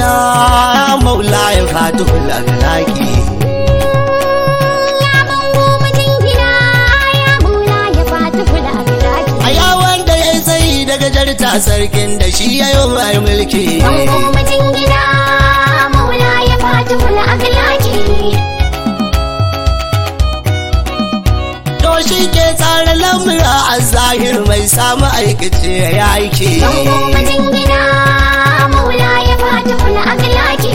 maula ya fatu lagalaki Ya bango majingina ya maula ya fata kula a gidaki. a yawon da ya sai daga jarta sarkin da shi ya yi mai mulki Bango majingina maula ya fata kula a gidaki. to shi ke tsara lamura a zahir mai samu aikace ya aiki Bango majingina maula ya fata kula a gidaki.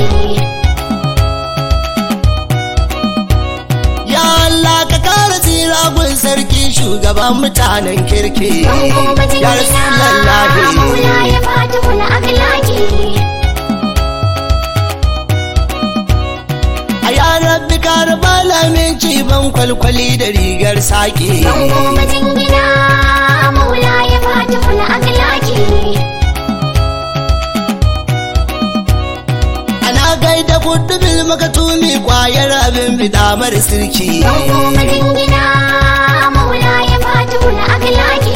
ya Allah ka kara tsira gun sarki shugaban mutanen kirki Bango ya majingina rasulallahi maula ya fata kula a gidaki. a yanar bikar balamin ban kwalkwali da rigar sake Bango majingina maula ya fata kula a gidaki. ana gaida kudubil makatumi kwayar abin bidamar sirki Bango majingina maula ya fata kula a gidaki.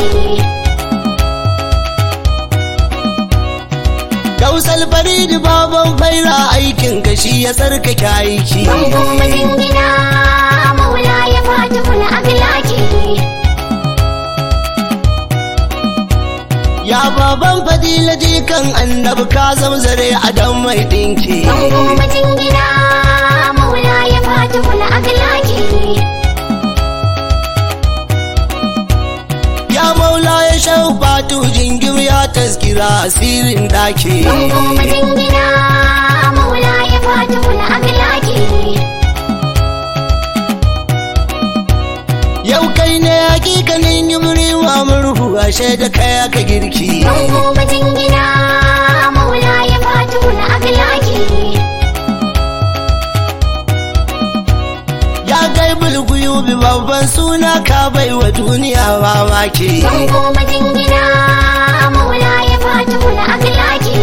gausal faridi baban faira aikin kashi ya tsarkake aiki Bango majingina maula ya fata kula a gidaki. ya baban fadila jikan annabi ka zamzare a dan mai dinki Bango majingina maula ya fata kula a gidaki. ya maula ya shau batu jingim ya taskira asirin daki Bango majingina maula ya fata kula a gidaki. yau kai ne hakikanin yumri wa murhu ashe da kai aka girki Bango majingina maula ya fata kula a gidaki. ya kai bulguyu bi babban suna ka bai wa duniya mamaki Bango majingina maula ya fata kula a gidaki.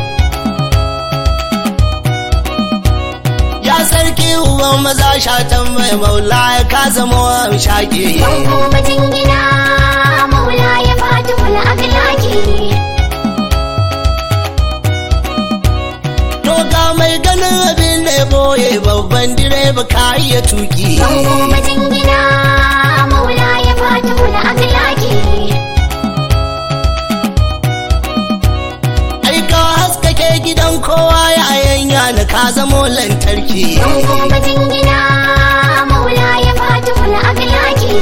ya sarki uban maza shatan mai maula ya ka zama wa shaki Bango majingina maula ya fata kula a gidaki. to ga mai ganin abin da ya boye babban direba ka iya tuki Bango majingina maula ya fata kula a gidaki. ai ka haskake gidan kowa ya yanya na ka zamo lantarki Bango majingina maula ya fata kula a gidaki.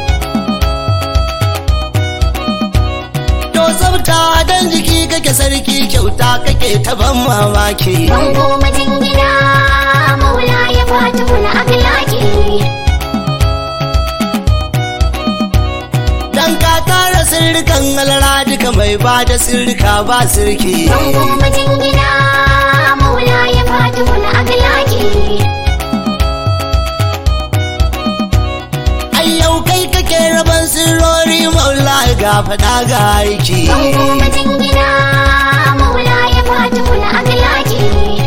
to tsafta dan jiki kake sarki kyauta kake ta ban mamaki Bango majingina maula ya fata kula a gidaki. dan ka tara sirrikan alara duka mai ba da sirrika ba sirki Bango majingina maula ya fata kula a gidaki. ai yau kai kake raban sirrori maula ga fada ga aiki Bango majingina maula ya fata kula a gidaki.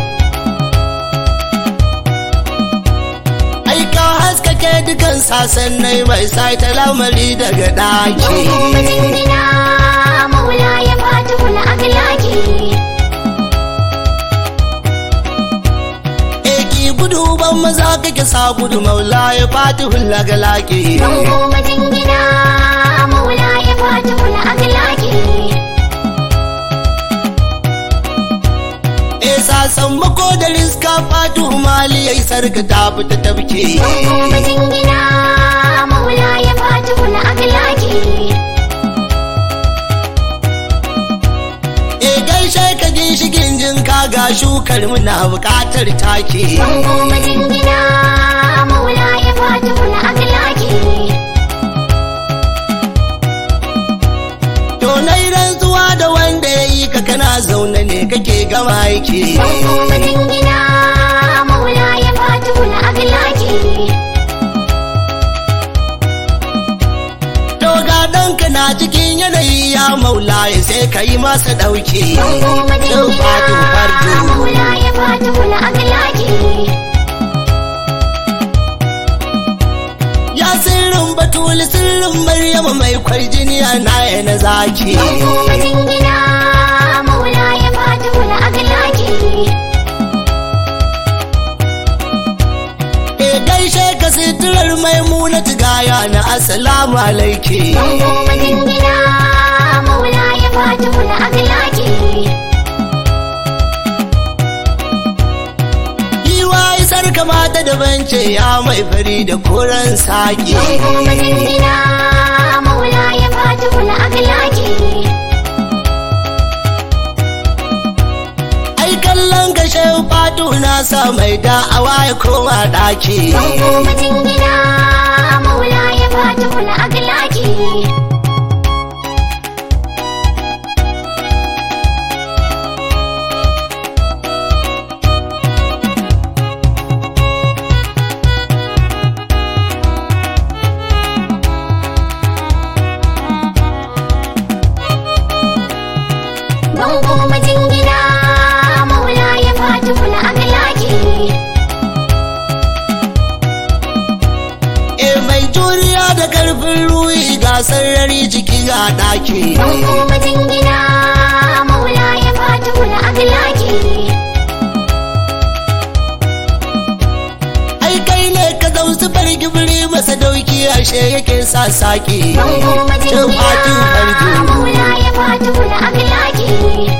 ai ka haskake dukan sasannai mai sai ta lamari daga daki Bango majingina maula ya fata kula a gidaki. eki gudu ban maza kake sa gudu maula ya fati hulla ga laki Bango majingina maula ya fata kula a gidaki. e sasan mako da riska fatu mali yayi sarka ta fita tabke Bango majingina maula ya fata kula a gidaki. e gaishe ka ginshigin jin ka ga shukar muna bukatar take Bango majingina maula ya fata kula a gidaki. to nai rantsuwa da wanda ya yi ka kana zaune ne kake gama aiki Bango majingina maula ya fata kula a gidaki. to ga ɗanka na cikin yanayi ya maula ya sai ka yi masa ɗauki Bango Yau fatu majingina fardu maula ya fata kula a gidaki. ya sirrin batuli sirrin maryama mai kwarjiniya na na zaki Bango majingina maula ya fata kula a gidaki. gane assalamu alaiki Bango majingina maula ya fatimul akhlaqi Yiwa isar kamata da bance ya mai fari da koren saki Bango majingina maula ya fatimul akhlaqi Ai kallon gashe fatu na sa mai da'awa ya koma ɗaki Bango majingina maula ya fatimul akhlaqi Bango majingina maula ya fatimul akhlaqi E mai juriya da karfin ruhi ga sarari ciki ga ɗaki Bango majingina maula ya fatimul akhlaqi Ai kai ne ka zausu fargibiri masa dauki ashe yake sa saki Bango Cin fatu majingina fargi maula ya fatimul akhlaqi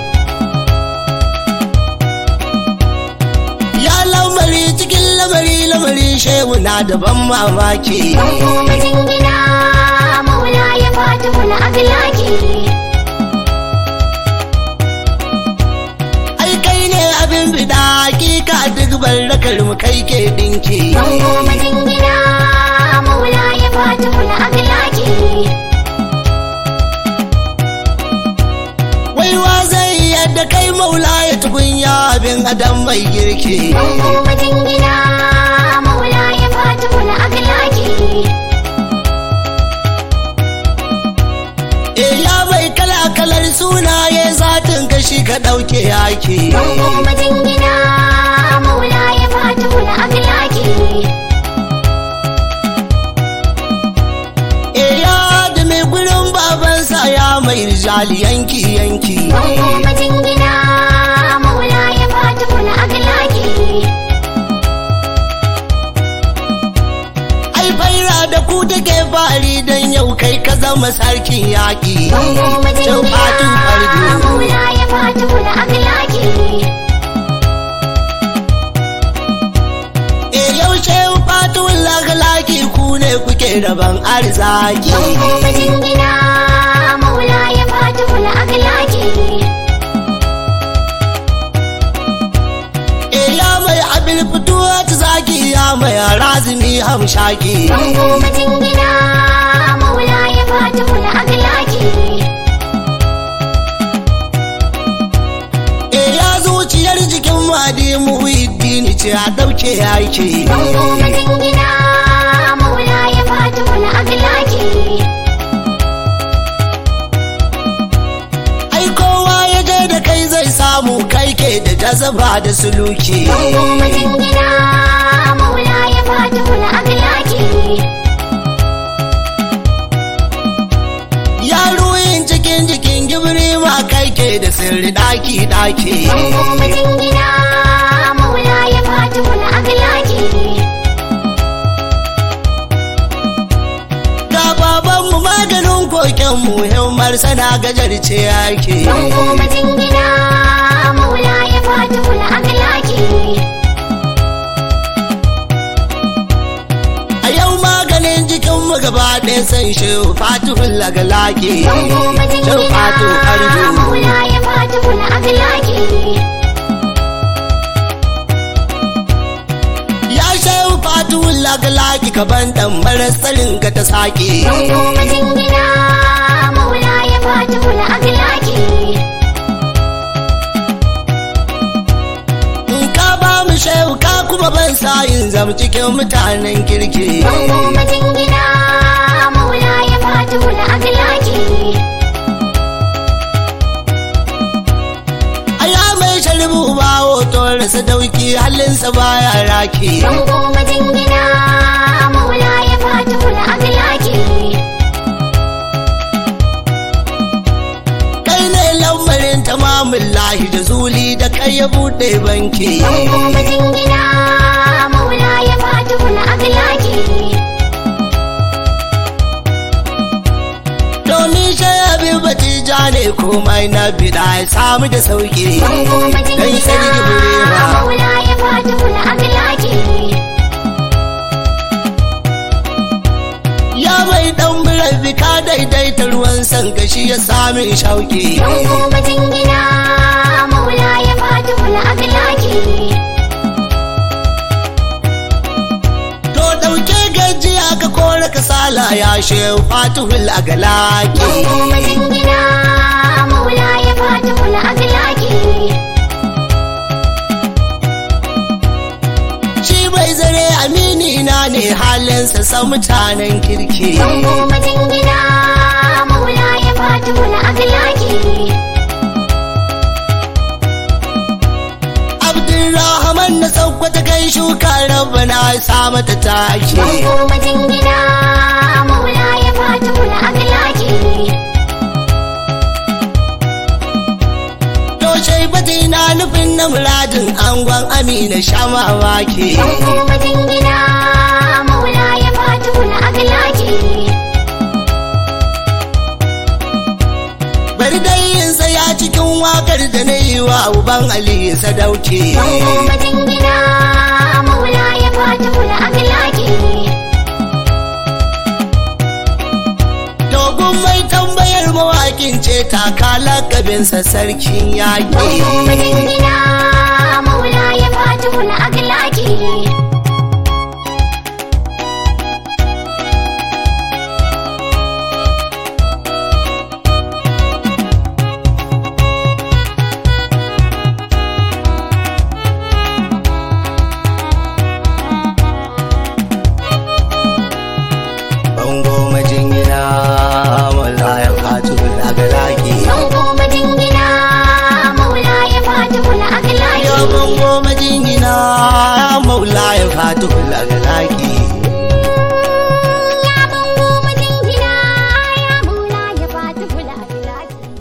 Ya lamari cikin lamari lamari shehu na da ban mamaki Bango majingina maula ya fatimul akhlaqi Ai kai ne abin bida hakika duk barrakar mu kai ke dinki Bango majingina maula ya fatimul akhlaqi Waiwa zai yadda kai maula ya tukunya abin adam mai girki Bango majingina maula ya fatimul akhlaqi E ya mai kala kalar sunaye zatin kashi ka ɗauke yaki Bango majingina maula ya fatimul akhlaqi E ya da mai gurin babansa ya mai rijali yanki yanki Bango majingina maula ya fatimul akhlaqi Ai faira da ku take fari don yau kai ka zama sarkin yaƙi Bango Cin fatu majingina fardu maula ya fatimul akhlaqi E yaushe fatu lagalaki ku ne kuke rabon arzaki Bango majingina maula ya fatimul akhlaqi E ya mai abin fituwa ta zaki ya mai razumi hamshaki Bango majingina maula ya fatimul akhlaqi E ya zuciyar jikin madi muhiddini ce a ɗauke yaki Bango majingina maula ya fatimul akhlaqi Ai kowa ya je da kai zai samu kai ke da jazaba da suluki Bango majingina maula ya fatimul akhlaqi Ya ruhin cikin jikin gibiri ma kai ke da sirri ɗaki ɗaki Bango majingina maula ya fatimul akhlaqi Ga babanmu maganin kokenmu himmar sana gajarce yake Bango majingina maula ya fatimul akhlaqi A yau maganin jikinmu gaba ɗaya san shi fatihun lagalaki Bango Cin majingina fatu arju maula ya fatimul akhlaqi Ya shehu fatihun lagalaki ka ban ɗan tsarin ka ta sake Bango majingina maula ya fatimul akhlaqi In ka ba mu shehu ka kuma ban sayin zam cikin mutanen kirki Bango majingina maula ya fatimul akhlaqi Aya mai sharbu ba hoto rasa dauki halinsa baya raki Bango majingina maula ya fatimul akhlaqi Kai ne lamarin tamamin lahi da zuli da kai ya buɗe banki Bango majingina maula ya fatimul akhlaqi ja ne komai na bida ya samu da sauki bango dan sarki majingina burema maula ya fatu la aglaki ya mai dan birabi ka daidaita ruwan san kashi ya sami shauki bango majingina maula ya fatu la aglaki to dauke gajiya ka kore kasala ya shehu fatihul agalaki bango majingina maula ya fatu la aglaki shi bai zare amini na ne halinsa sa mutanen kirki bango majingina maula ya fatu la aglaki Abdulrahman na saukwata kai shuka rabbana sa mata taki bango majingina maula ya fatu la aglaki To shaibati na nufin na muradin angon amina sha mamaki bango majingina maula ya fatu la aglaki Bari dai yin saya cikin wakar da na yi wa uban Ali sadauki bango majingina maula ya fatu la aglaki Dogon mai tambayar mawakin ce taka lakabinsa sarkin yaƙi bango majingina maula ya fatu la aglaki Bango majingina wala ya fatu daga laki bango majingina maula ya fatu la Ya aglaki bango majingina maula ya fatu daga